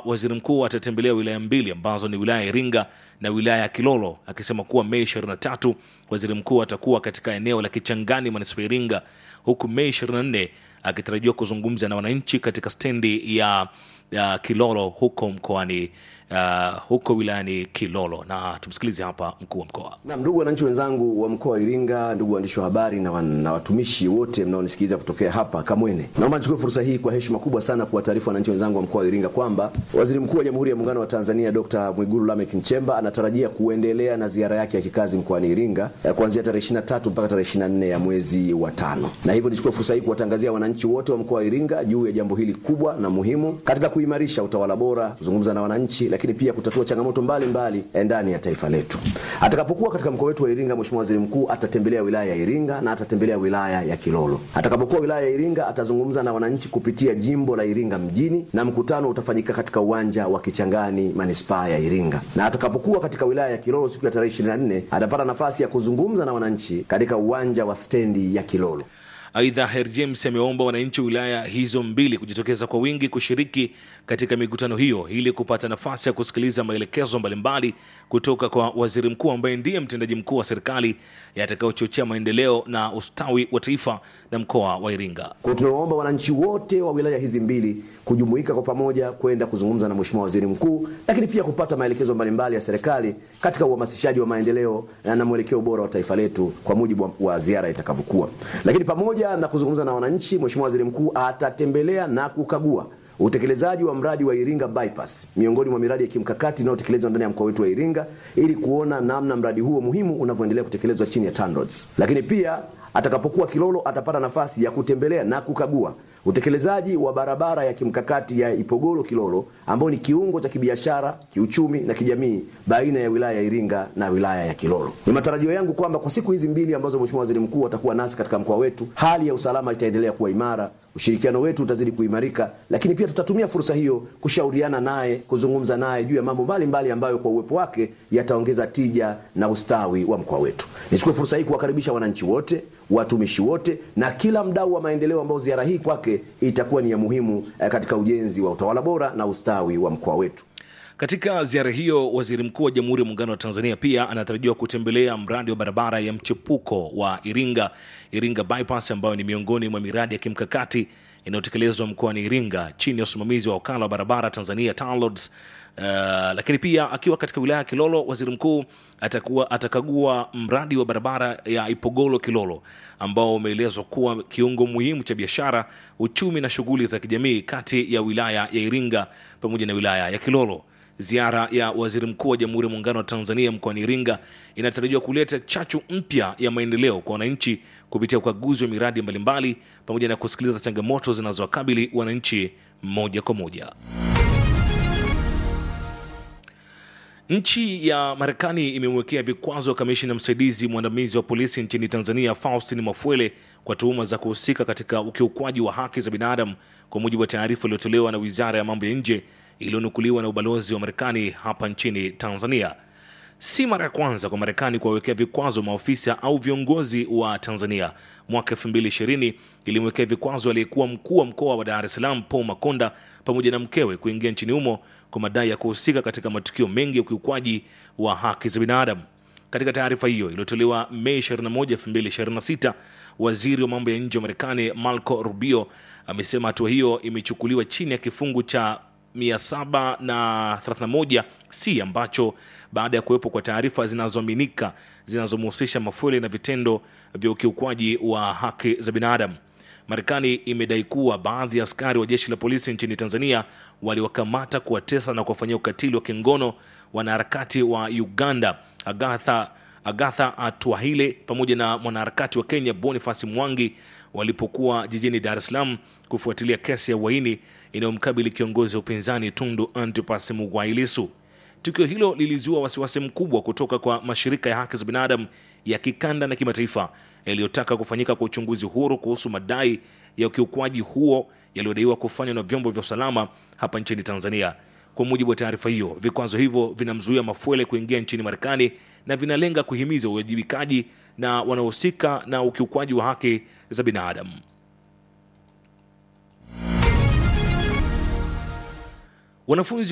waziri mkuu atatembelea wilaya mbili ambazo ni wilaya ya Iringa na wilaya ya Kilolo, akisema kuwa Mei 23 waziri mkuu atakuwa katika eneo la Kichangani, manispaa ya Iringa, huku Mei 24 akitarajiwa kuzungumza na wananchi katika stendi ya, ya Kilolo huko mkoani uh, huko wilayani Kilolo. Na tumsikilize hapa mkuu wa mkoa. Na ndugu wananchi wenzangu wa mkoa wa Iringa, ndugu waandishi wa habari na, wan, na watumishi wote mnaonisikiliza kutokea hapa Kamwene, naomba nichukue fursa hii kwa heshima kubwa sana kuwataarifu wananchi wenzangu wa mkoa wa Iringa kwamba Waziri Mkuu wa Jamhuri ya Muungano wa Tanzania Dr. Mwigulu Lameck Nchemba anatarajia kuendelea na ziara yake ya kikazi mkoani Iringa kuanzia tarehe 23 mpaka tarehe 24 ya mwezi wa tano, na hivyo nichukue fursa hii kuwatangazia wananchi wote wa mkoa wa Iringa juu ya jambo hili kubwa na muhimu katika kuimarisha utawala bora, kuzungumza na wananchi, lakini pia kutatua changamoto mbalimbali ndani ya taifa letu. Atakapokuwa katika mkoa wetu wa Iringa, Mheshimiwa Waziri Mkuu atatembelea wilaya ya Iringa na atatembelea wilaya ya Kilolo. Atakapokuwa wilaya ya Iringa, atazungumza na wananchi kupitia jimbo la Iringa mjini, na mkutano utafanyika katika uwanja wa Kichangani, manispaa ya Iringa. Na atakapokuwa katika wilaya ya Kilolo siku ya tarehe 24 atapata nafasi ya kuzungumza na wananchi katika uwanja wa stendi ya Kilolo. Aidha, Her James ameomba wananchi wa wilaya hizo mbili kujitokeza kwa wingi kushiriki katika mikutano hiyo ili kupata nafasi ya kusikiliza maelekezo mbalimbali kutoka kwa waziri mkuu ambaye ndiye mtendaji mkuu wa serikali yatakayochochea maendeleo na ustawi wa taifa na mkoa wa Iringa. Kwa hiyo tunawaomba wananchi wote wa wilaya hizi mbili kujumuika kwa pamoja kwenda kuzungumza na Mheshimiwa Waziri Mkuu, lakini pia kupata maelekezo mbalimbali ya serikali katika uhamasishaji wa maendeleo na mwelekeo bora wa taifa letu kwa mujibu wa ziara itakavyokuwa. Lakini pamoja na kuzungumza na wananchi, Mheshimiwa Waziri Mkuu atatembelea na kukagua utekelezaji wa mradi wa Iringa bypass miongoni mwa miradi ya kimkakati inayotekelezwa ndani ya mkoa wetu wa Iringa ili kuona namna mradi huo muhimu unavyoendelea kutekelezwa chini ya TANROADS. Lakini pia atakapokuwa Kilolo atapata nafasi ya kutembelea na kukagua utekelezaji wa barabara ya kimkakati ya Ipogolo Kilolo ambayo ni kiungo cha kibiashara, kiuchumi na kijamii baina ya wilaya ya Iringa na wilaya ya Kilolo. Ni matarajio yangu kwamba kwa siku hizi mbili ambazo Mheshimiwa Waziri Mkuu atakuwa nasi katika mkoa wetu, hali ya usalama itaendelea kuwa imara, ushirikiano wetu utazidi kuimarika, lakini pia tutatumia fursa hiyo kushauriana naye, kuzungumza naye juu ya mambo mbalimbali ambayo kwa uwepo wake yataongeza tija na ustawi wa mkoa wetu. Nichukue fursa hii kuwakaribisha wananchi wote, watumishi wote na kila mdau wa maendeleo ambao ziara hii kwake itakuwa ni ya muhimu eh, katika ujenzi wa utawala bora na ustawi wa mkoa wetu. Katika ziara hiyo, waziri mkuu wa Jamhuri ya Muungano wa Tanzania pia anatarajiwa kutembelea mradi wa barabara ya mchepuko wa Iringa, Iringa bypass, ambayo ni miongoni mwa miradi ya kimkakati inayotekelezwa mkoani Iringa chini ya usimamizi wa wakala wa barabara Tanzania TANROADS. Uh, lakini pia akiwa katika wilaya ya Kilolo, waziri mkuu atakuwa atakagua mradi wa barabara ya Ipogolo Kilolo ambao umeelezwa kuwa kiungo muhimu cha biashara, uchumi na shughuli za kijamii kati ya wilaya ya Iringa pamoja na wilaya ya Kilolo. Ziara ya waziri mkuu wa Jamhuri ya Muungano wa Tanzania mkoani Iringa inatarajiwa kuleta chachu mpya ya maendeleo kwa wananchi kupitia ukaguzi wa miradi mbalimbali pamoja na kusikiliza changamoto zinazowakabili wananchi moja kwa moja. Nchi ya Marekani imemwekea vikwazo kamishina msaidizi mwandamizi wa polisi nchini Tanzania Faustin Mafwele kwa tuhuma za kuhusika katika ukiukwaji wa haki za binadamu, kwa mujibu wa taarifa iliyotolewa na Wizara ya Mambo ya Nje iliyonukuliwa na ubalozi wa Marekani hapa nchini Tanzania. Si mara ya kwanza kwa Marekani kuwawekea vikwazo maofisa au viongozi wa Tanzania. Mwaka 2020 ilimwekea vikwazo aliyekuwa mkuu wa mkoa wa Dar es Salaam Paul Makonda pamoja na mkewe kuingia nchini humo kwa madai ya kuhusika katika matukio mengi ya ukiukwaji wa haki za binadamu. Katika taarifa hiyo iliyotolewa Mei 21, 2026, waziri wa mambo ya nje wa Marekani Marco Rubio amesema hatua hiyo imechukuliwa chini ya kifungu cha 731 c ambacho baada ya kuwepo kwa taarifa zinazoaminika zinazomhusisha Mafwele na vitendo vya ukiukwaji wa haki za binadamu. Marekani imedai kuwa baadhi ya askari wa jeshi la polisi nchini Tanzania waliwakamata, kuwatesa na kuwafanyia ukatili wa kingono wanaharakati wa Uganda Agatha, Agatha Atuahile pamoja na mwanaharakati wa Kenya Boniface Mwangi walipokuwa jijini Dar es Salaam kufuatilia kesi ya uhaini inayomkabili kiongozi wa upinzani Tundu Antipas Mugwai Lissu. Tukio hilo lilizua wasiwasi mkubwa kutoka kwa mashirika ya haki za binadamu ya kikanda na kimataifa yaliyotaka kufanyika kwa uchunguzi huru kuhusu madai ya ukiukwaji huo yaliyodaiwa kufanywa na vyombo vya usalama hapa nchini Tanzania. Kwa mujibu wa taarifa hiyo, vikwazo hivyo vinamzuia Mafwele kuingia nchini Marekani na vinalenga kuhimiza uwajibikaji na wanaohusika na ukiukwaji wa haki za binadamu. Wanafunzi